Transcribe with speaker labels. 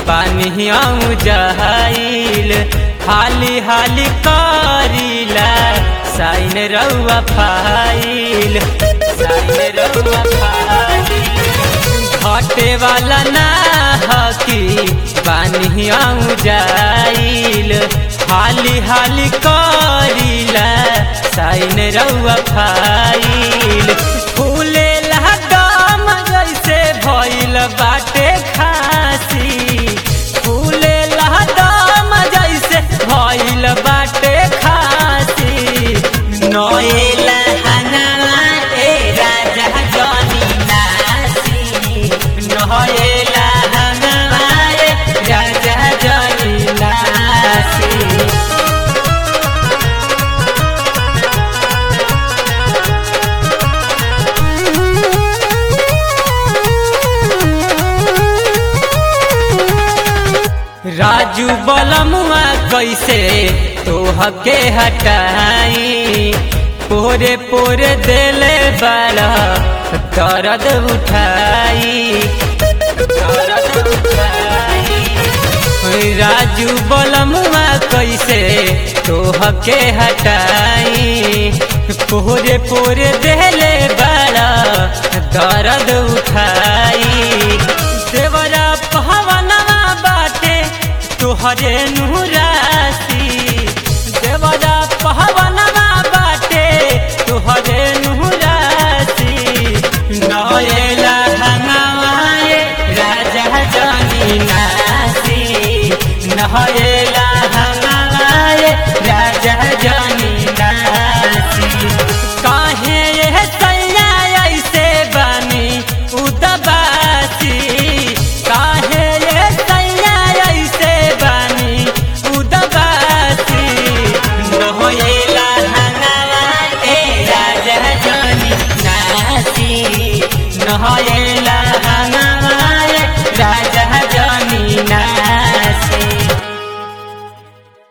Speaker 1: पानी आऊ जहाइल हाली हाली करीला साइन रउआ फाइल साइन रउआ फाइल घटे वाला ना हकी पानी आऊ जाइल हाली हाली करीला साइन रउआ फाइल फूले दम जैसे भइल बाटे खासी फूले दम जैसे भइल बाटे खासी नोएला हंगामा ए राजा जनी नासी नोएला हंगामा ए राजा जनी नासी राजू बलमुआ कैसे तोहके हटाई पोरे पोरे दिले बड़ा दर्द उठाई दर्द उठाई राजू बलमुआ कैसे तोहके हटाई पोरे पोरे दिले बड़ा दर्द उठाई देवरा पहवनवा बाटे तोहरे नुरासी देवरा पहवनवा बाटे तोहरे नुरासी नएला हंगामाए राजा जानी नासी नएला हंगामाए राजा जानी नासी काहे ये सैया ऐसे बनी उदबासी काहे ये सैया ऐसे बनी उदबासी नहोएला हंगामा ए राजा जानी नासी नहोएला